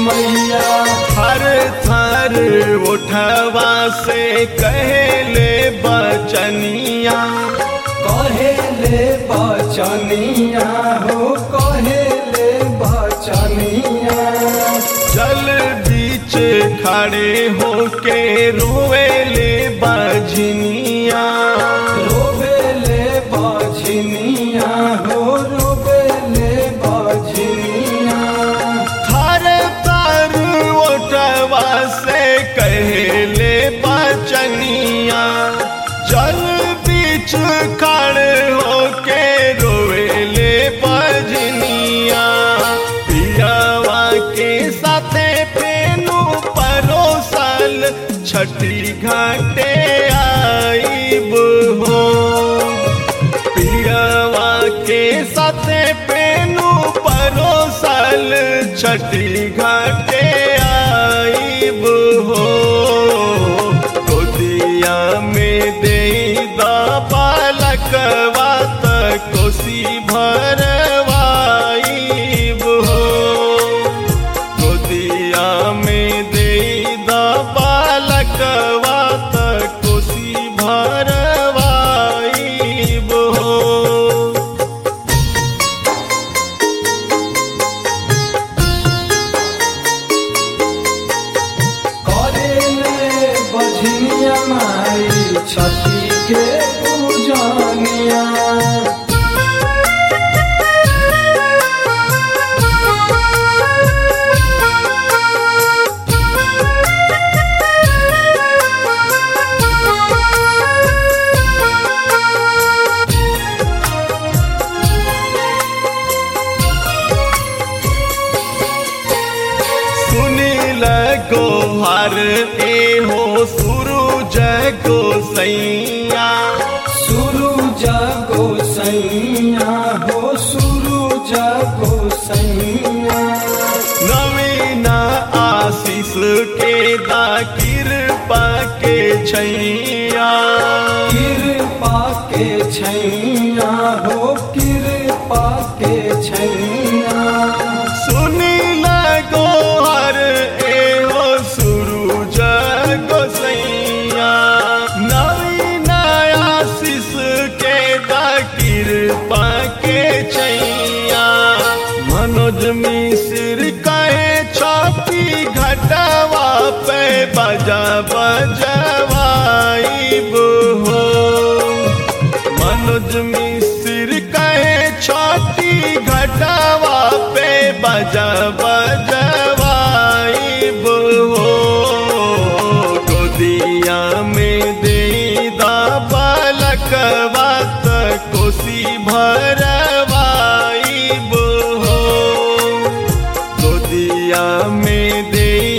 मैया हर थर उठवा से कहले बचनिया कहेले बचनिया हो कहेले बचनिया जल बीच खड़े होके रोवेले बजनिया रोबेले बचनिया हो रोबेले बचनिया हर तर उठवा से कहले बचनिया जल बीच खड़े होके रोवेले बजनिया पियावा के साथे फेनु परोसल छठी घाटे आईब हो पियावा के साथे पेनु परोसल छठी घाटे आईब हो गोदिया में दे बालकवा त कोसी भरवाईब हो गोदिया में दे बालकवा त कोसी भरवाईब हो करेले बझनिया माई छठी के पूजनिया सुनील गोहर ए हो सूरज को सैया सूरज को सैया हो सूरज को सैया नवीन आशीष के दा कृपा के छैया कृपा के छैया हो कृपा के छैया सुनील गोहर ए हो सूरज को सैया नवीन आशीष के दा कृपा के छैया मनोज मिश्र कहे छाती घटवा पे बजा बजवाईब हो मनोज मिश्र कहे छाती घटवा पे बजा बजवाईब हो गोदिया में दे दा बालकवा त कोसी भरवाईब हो गोदिया में दे